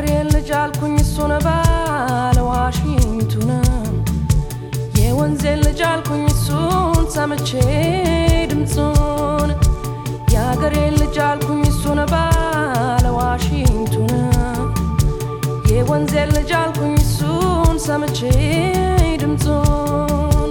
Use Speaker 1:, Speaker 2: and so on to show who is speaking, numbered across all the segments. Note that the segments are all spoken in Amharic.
Speaker 1: የአገሬን ልጅ አልኩኝ እሱን ባለ ዋሽንቱን የወንዜን ልጅ አልኩኝ እሱን ሰምቼ ድምፁን የአገሬን ልጅ አልኩኝ እሱን ባለ ዋሽንቱን የወንዜን ልጅ አልኩኝ እሱን ሰምቼ ድምፁን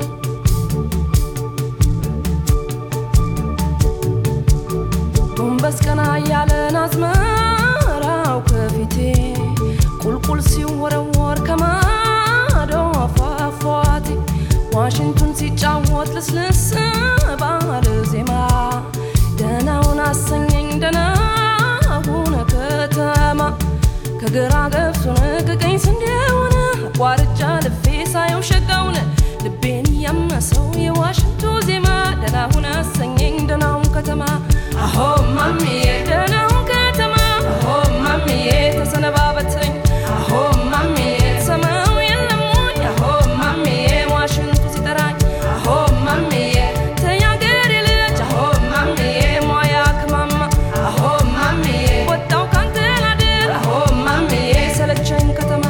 Speaker 1: ጎንበስ ቀና እያለን አዝመራው ከፊቴ ቁልቁል ሲወረወር ከማዶ ፏፏቴ ዋሽንቱን ሲጫወት ልስልስ ባለ ዜማ ደናውን አሰኘኝ ደናውን ከተማ ከግራ ገብሱን ከቀኝ ስንዴውን አቋርጫ ልፌ ሳየው ሸጋውን ልቤን ያመሰው የዋሽንቱ ዜማ ደናውን አሰኘኝ ደናውን ከተማ አሆ ማሚዬ ደናውን ከተማ አሆ ማሚዬ ተሰነባበተኝ አሆ ማሚዬ ሰማው የለሙኝ አሆ ማሚዬ ዋሽንቱ ሲጠራኝ አሆ ማሚዬ ተያገሬ ልጅ አሆ ማሚዬ ሟያ ከማማ አሆ ማሚዬ ወጣው ካንተ ላድር አሆ ማሚዬ ሰለቸኝ ከተማ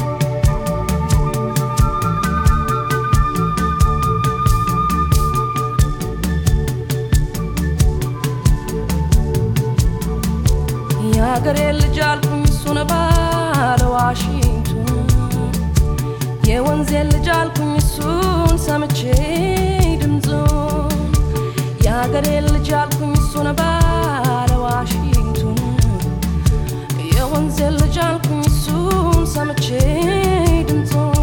Speaker 1: የአገሬ ልጅ አልኩኝ እሱን ባለ ዋሽንቱን የወንዜን ልጅ አልኩኝ እሱን ሰምቼ ድምፁን የአገሬ ልጅ አልኩኝ እሱን ባለ ዋሽንቱን የወንዜን ልጅ አልኩኝ እሱን ሰምቼ ድምፁን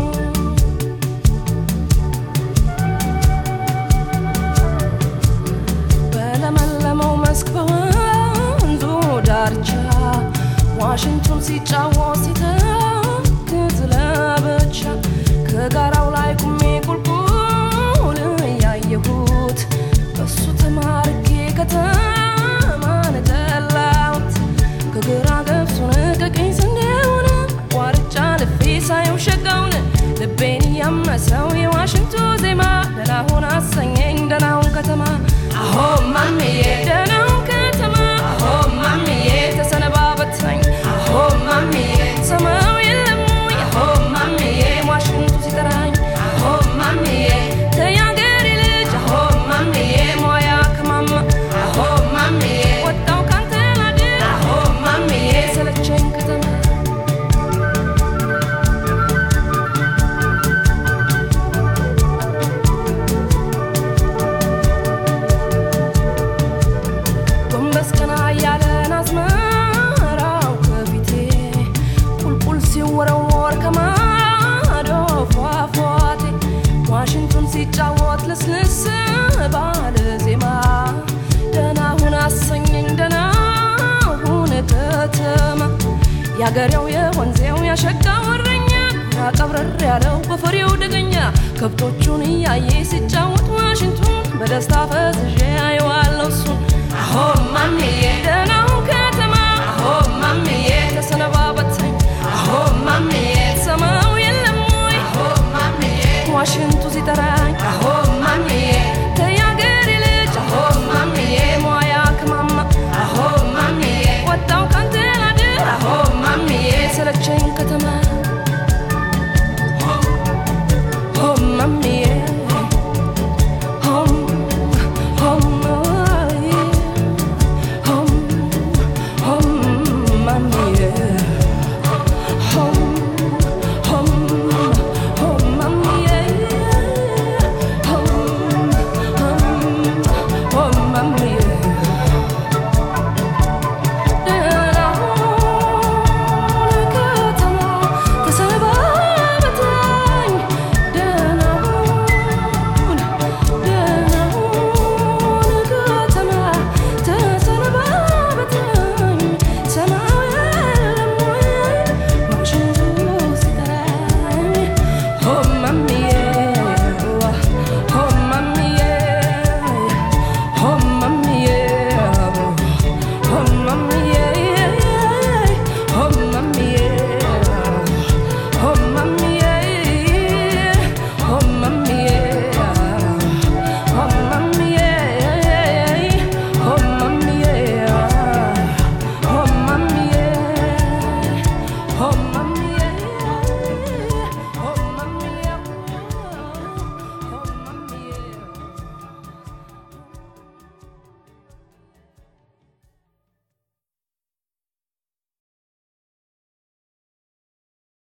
Speaker 1: በለመለመው መስክ በወንዙ ዳርቻ ዋሽንቱን ሲጫወት ሲተክዝ ለብቻ ከጋራው ላይ ቁሜ ቁልቁል እያየሁት በሱ ተማርኬ ከተማን ጠላሁት ከግራ ገብሱን ከቀኝ ስንዴውን አቋርጫ ልፌ ሳየው ሸጋውን ልቤን ያመሰው የዋሽንቱ ዜማ ደናሁን አሰኘኝ ደናሁን ከተማ አሆ ማሚዬ ደናሁን ከተማ አሆ ማሚዬ ተሰነባበተኝ አሆ ማሚዬ ሰማው የለሙኝ አሆ ማሚዬ ዋሽንቱ ሲጠራኝ አሆ ማሚዬ ተያገሬ ልጅ አሆ ማሚዬ ሟያ ከማማ አሆ ማሚዬ ወጣው ካንተ ላድር አሆ ማሚዬ ሰለቸኝ ከተማ ጎንበስ ቀና እያለን አዝመራው ከፊቴ ቁልቁል ሲወረወር ከማዶ ፏፏቴ ዋሽንቱን ሲጫወት ልስልስ ባለ ዜማ ደናሁን አሰኘኝ ደናሁን ከተማ ያገሬው የወንዜው ያሸጋው እረኛ ያቀብረር ያለው በፍሬው ደገኛ ከብቶቹን እያየ ሲጫወት ዋሽንቱን በደስታ ፈዝዤ